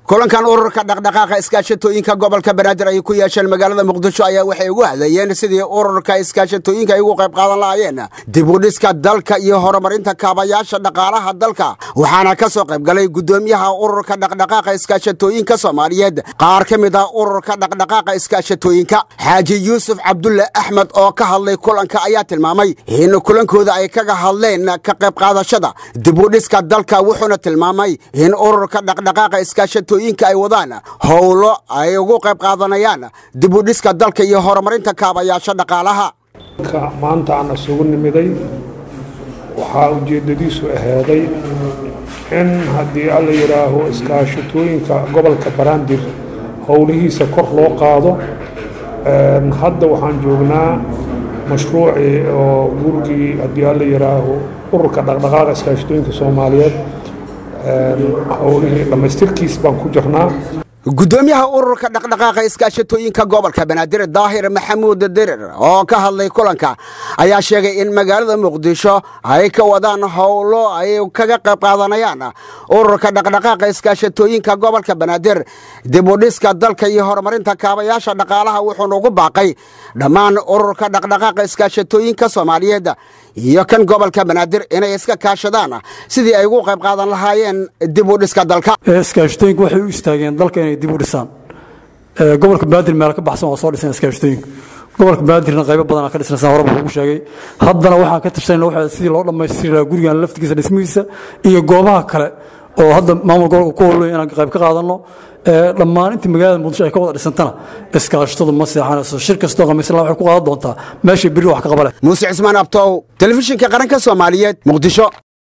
kulankan ururka dhaqdhaqaaqa iskaashatooyinka gobolka banaadir ay ku yeesheen magaalada muqdisho ayaa waxay ugu hadlayeen sidii ururka iskaashatooyinka ay ugu qayb qaadan lahaayeen dibudhiska dalka iyo horumarinta kaabayaasha dhaqaalaha dalka waxaana ka soo qayb galay guddoomiyaha ururka dhaqdhaqaaqa iskaashatooyinka soomaaliyeed qaar ka mid ah ururka dhaqdhaqaaqa iskaashatooyinka xaaji yuusuf cabdulle axmed oo ka hadlay kulanka ayaa tilmaamay in kulankooda ay kaga hadleen ka qayb qaadashada dibudhiska dalka wuxuuna tilmaamay in ururka dhaqdhaqaaqa iskaashatooyinka ay wadaan howlo ay ugu qayb qaadanayaan dibudhiska dalka iyo horumarinta kaabayaasha dhaqaalaha maanta aan isugu nimiday waxaa ujeeddadiisu ahaaday in haddii alla yidhaaho iskaashatooyinka gobolka baraandir howlihiisa kor loo qaado hadda waxaan joognaa mashruucii oo gurigii haddii alla yidhaaho ururka dhaqdhaqaaqa iskaashatooyinka soomaaliyeed howlihii dhammaystirkiis baan ku jirnaa guddoomiyaha ururka dhaqdhaqaaqa iskaashatooyinka gobolka banaadir daahir maxamuud dirir oo ka hadlay kulanka ayaa sheegay in magaalada muqdisho ay ka wadaan howlo ay kaga qayb qaadanayaan ururka dhaqdhaqaaqa iskaashatooyinka gobolka banaadir dibudhiska dalka iyo horumarinta kaabayaasha dhaqaalaha wuxuuna ugu baaqay dhammaan ururka dhaqdhaqaaqa iskaashatooyinka soomaaliyeed iyo kan gobolka banaadir inay iska kaashadaan sidii ay ugu qayb qaadan lahaayeen dibudhiska dalka iskaashatooyinku waxay u istaageen dalka inay dib u dhisaan gobolka banaadir meel ka baxsan waa soo dhiseen iskaashatooyinku gobolka banaadirna qaybo badanaa ka dhisnaysan horeba ugu sheegay haddana waxaan ka tashanayna waxa sidii loo dhammaystiri lahaa gurigan laftigiisa dhismihiisa iyo goobaha kale oo hadda maamul gobolka ku howlay inaan qayb ka qaadanno dhammaan intii magaalada muqdisho ay ka wada dhisantana iskaashatadu ma seexanayso shir kastoo khamiisla waxay ku qaadan doontaa meeshay berri wax ka qaba leh muuse cismaan abtow telefishinka qaranka soomaaliyeed muqdisho